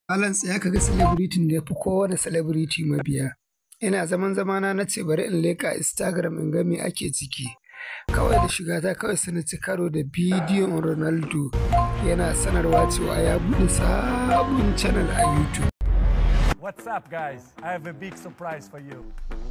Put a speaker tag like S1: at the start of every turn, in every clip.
S1: Balance ya kaga celebrity da ya fi kowane celebrity mabiya. Ina zaman zamana na ce bari in leka Instagram in ga me ake ciki. Kawai da shiga ta kawai sai na ci karo da bidiyon Ronaldo yana sanarwa cewa ya buɗe sabon channel a YouTube.
S2: What's up, guys? I have a big surprise for you.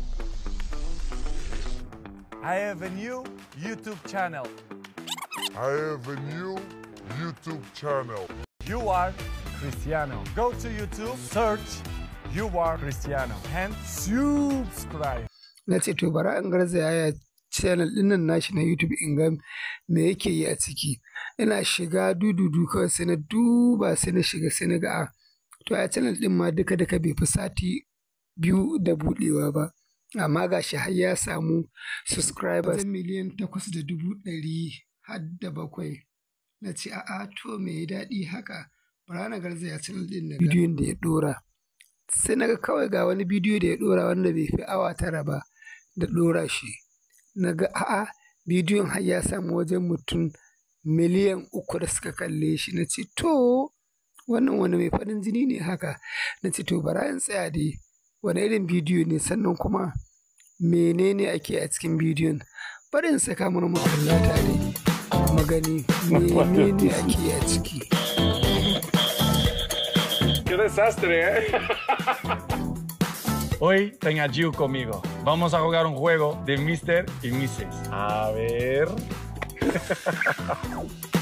S2: I have a new YouTube channel.
S3: I have a new YouTube channel.
S2: You are Cristiano. Go to YouTube, search You are Cristiano, and subscribe.
S1: Na ce to bara in garzaya ya channel ɗinnan nashi na YouTube in ga me yake yi a ciki. Ina shiga dududu kawai sai na duba sai na shiga sai na ga a to a channel ɗin ma duka duka bai fi sati biyu da buɗewa ba. Amma ga shi har ya samu subscribers miliyan takwas da dubu ɗari har da bakwai. Na ce a'a to me ya daɗi haka bara na garzaya channel ɗin na bidiyon da ya ɗora. Sai na ga kawai ga wani bidiyo da ya ɗora wanda bai fi awa tara ba da ɗora shi. Na ga a'a bidiyon har ya samu wajen mutum miliyan uku da suka kalle shi. Na ce to wannan wani mai farin jini ne haka. Na ce to bara in tsaya dai wani irin bidiyo ne sannan kuma menene ake a cikin bidiyon. Bari in saka mana mu kalla tare mu gani menene ake a ciki.
S4: ¡Qué desastre, eh!
S2: Hoy ten a Giu conmigo. Vamos a jugar un juego de Mr. y Mrs.
S4: A ver.